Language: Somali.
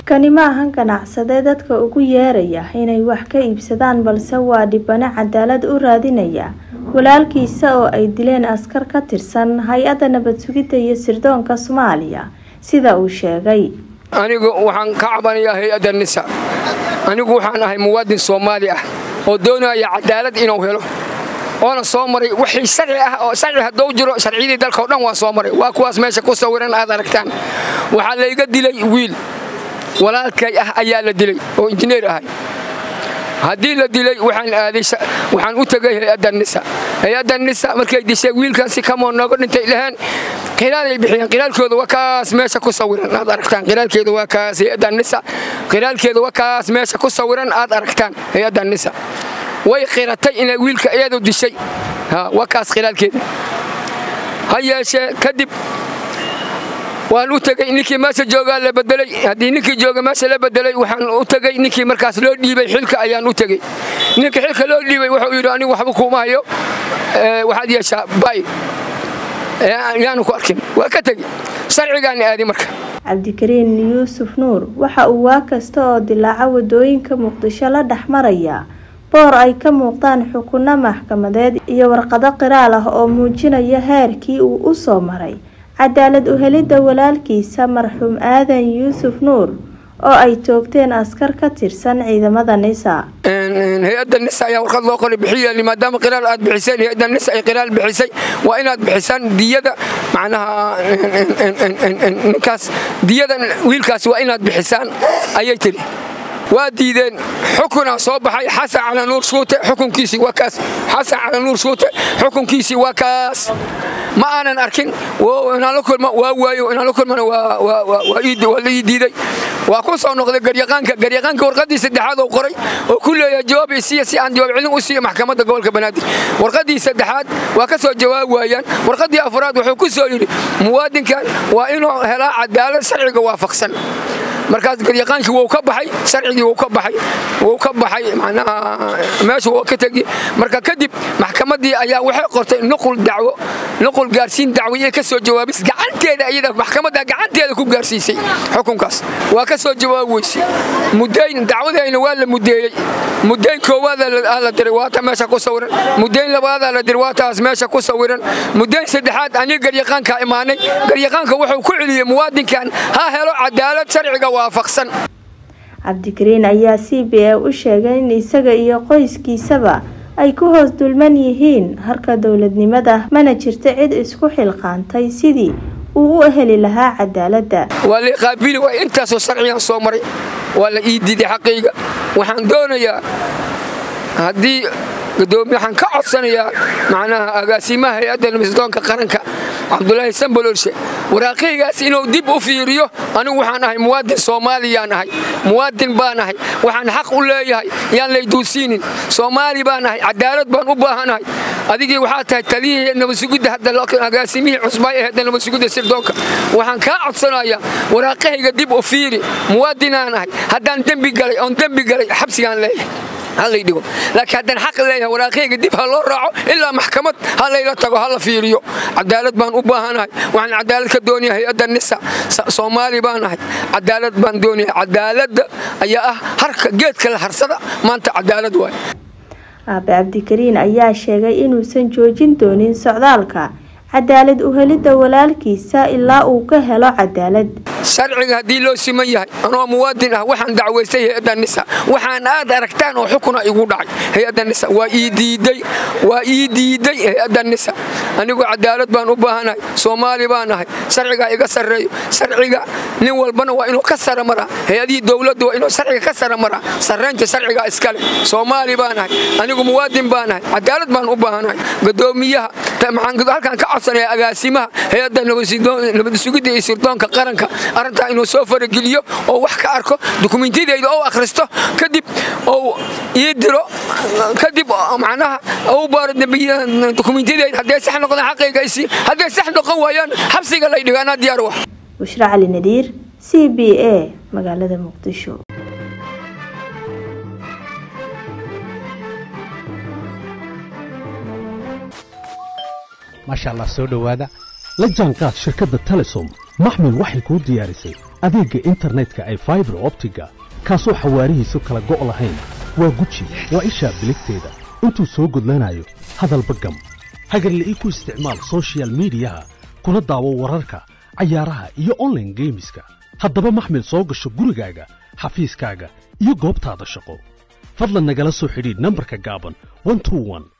kani ma ahan ganacsade dadka ugu yeeraya inay wax ka iibsadaan balse waa dhibano cadaalad u raadinaya walaalkiisa oo ay dileen askar ka tirsan hay-adda nabad sugidda iyo sirdoonka soomaaliya sida uu sheegay anigu waxaan ka cabanayaa hay-adda nisa anigu waxaan ahay muwaadin soomaali ah oo doonaya cadaalad inuu helo oona soo maray wixii sharci ah oo sharci hadduu jiro sharciyadii dalka o dhan waa soo maray waa kuwaas meesha ku sawiran aad aragtaan waxaa layga dilay wiil walaalkay ah ayaa la dilay oo injineer ahay haddii la dilay waxaan aaday waxaan u tegay hay-adda nisa hay-adda nisa markay dishay wiilkaasi kamoo nooga dhintay dhaheen qilaalay bixiyeen qilaalkooda waa kaas meesha ku sawiran aad aragtaan qilaalkeeda waa kaas hay-adda nisa qilaalkeeda waa kaas meesha ku sawiran aad aragtaan hay-adda nisa way qiratay inay wiilka iyadu dishay waa kaas khilaalkeeda ha yeeshee kadib waan u tegey ninkii meesha joogaa la bedelay haddii ninkii jooga meesha la bedelay waxaan u tegey ninkii markaas loo dhiibay xilka ayaan u tegey ninkii xilka loo dhiibay wuxuu yidhi anigu waxba kuuma hayo waxaad yeeshaa bay yaanu ku arkin waa ka tegi sharcigaan aadi marka cabdikariin yuusuf nuur waxa uu waa kasta oo dilaaca wadooyinka muqdisho la dhex maraya boor ay ka muuqdaan xukunno maxkamadeed iyo warqado qiraal ah oo muujinaya heerkii uu u soo maray cadaalad u helidda walaalkiisa marxuum aadan yuusuf nuur oo ay toogteen askar ka tirsan ciidamada nisa hay-adda nisa ayaa warqad loo qoray bixiya maadaama qiraal aad bixiseen hay-adda nisa ay qiraal bixisay waa inaad bixisaan diyada macnaha ninkaas diyada wiilkaas waa inaad bixisaan ayay tiri waa diideen xukunaa soo baxay xasan cala nuur shuute xukunkiisii waa kaas xasan cala nuur shuute xukunkiisii waa kaas ma aanan arkin inaan la kulma waa waayo inaan la kulmana waa la ii diiday waa ku soo noqday garyaqaanka garyaqaanka warqaddii saddexaad oo qoray oo ku leeyahay jawaab isiya si aan jawaab celin u siiyo maxkamadda gobolka banaadir warqaddii saddexaad waa ka soo jawaab waayaan warqaddii afraad wuxuu ku soo yidhi muwaadinkan waa inuu helaa cadaalad sharciga waafaqsan markaas garyaqaankii wuu ka baxay sharcigii wuu ka baxay wuu ka baxay macnaha meesha wuu ka tegi marka kadib maxkamaddii ayaa waxay qortay nuqul dacwo nuqul gaarsiin dacwiye ka soo jawaabis gacanteeda iyada maxkamadda gacanteeda ku gaarsiisay xukunkaas waa ka soo jawaab weysay mudayn dacwadayna waa la mudeeyey mudayn koowaada la diray waa ta meesha ku sawiran mudayn labaadaa la diray waa taas meesha ku sawiran mudayn saddexaad aniga garyaqaanka imaanay garyaqaanka wuxuu ku celiyey muwaadinkan ha helo cadaalad sharciga waafaqsan cabdikariin ayaa c b a u sheegay in isaga iyo qoyskiisaba ay ku hoos dulman yihiin harka dowladnimada mana jirto cid isku xilqaantay sidii uu u heli lahaa cadaaladda waa la qaabili waay intaasoo sharcigan soo maray waa la ii diiday xaqayga waxaan doonayaa haddii gadoomiye waxaan ka codsanayaa macnaha agaasimaha hay-adda nabaddoonka qaranka cabdulaahi sambololshe waraaqaygaas inuu dib u fiiriyo anigu waxaan ahay muwaadin soomaaliyaan ahay muwaadin baan ahay waxaan xaq u leeyahay yaan layduusiinin soomaali baan ahay cadaalad baan u baahanahay adigii waxaa tahay taliyihii nabadsugidda hadda agaasimihii cusbay aheedda nabadsugidda sirdoonka waxaan kaa codsanayaa waraaqahayga dib u fiiri muwaadinaan ahay haddaan dembi galay oon dembi galay xabsigaan leeyahay halaydhigo laakiin haddaan xaq leeyahay waraaqayga dib ha loo raaco ilaa maxkamad ha layla tago ha la fiiriyo cadaalad baan u baahanahay waxaan cadaalad ka doonaya hay-adda nisa soomaali baan ahay cadaalad baan doonaya cadaaladda ayaa ah harka geedka la harsada maanta cadaalad waay aabe cabdikariin ayaa sheegay inuusan joojin doonin socdaalka cadaalad u helidda walaalkiisa ilaa uu ka helo cadaalad sharciga haddii loo siman yahay anoo muwaadin ah waxaan dacwaystay hay-adda nisa waxaan aad aragtaan oo xukuna igu dhacay hay-adda nisa waa ii diiday waa ii diiday hay-adda nisa anigu cadaalad baan u baahanahay soomaali baan ahay sharcigaa iga sarreeyo sharciga nin walbana waa inuu ka sara maraa hay-adihii dowladda waa inuu sharciga ka sara maraa sarraynta sharcigaa iskale soomaali baan ahay anigu muwaadin baan ahay cadaalad baan u baahanahay gadoomiyaha halkaan ka codsanaya agaasimaha hay-adda nabadsugidda iyo sirdoonka qaranka arrintaa inuu soo farageliyo oo wax ka arko dukumentiyadeyda ou akhristo kadib ou ii diro kadib macnaha ou baaro dukumentiyadeyda hadday sax noqdaan xaqayga isii hadday sax noqon waayaan xabsiga lay dhigo anaa diyaar wah bushra cali nadiir c b a magaalada muqdisho maasha allah soo dhowaada la jaanqaad shirkadda telesom maxmil waxay kuu diyaarisay adeegga internetka ay faibar optiga kaasoo xawaarihiisu kala go' lahayn waa guji waa ishaa biligteeda intuu soo gudlanayo hadalba gam hagarla'ii ku isticmaal sochial midiyaha kuna daawo wararka cayaaraha iyo onlaine geemiska haddaba maxmil soo gasho gurigaaga xafiiskaaga iyo goobtaada shaqo fadlan nagala soo xidhiidh nambarka gaaban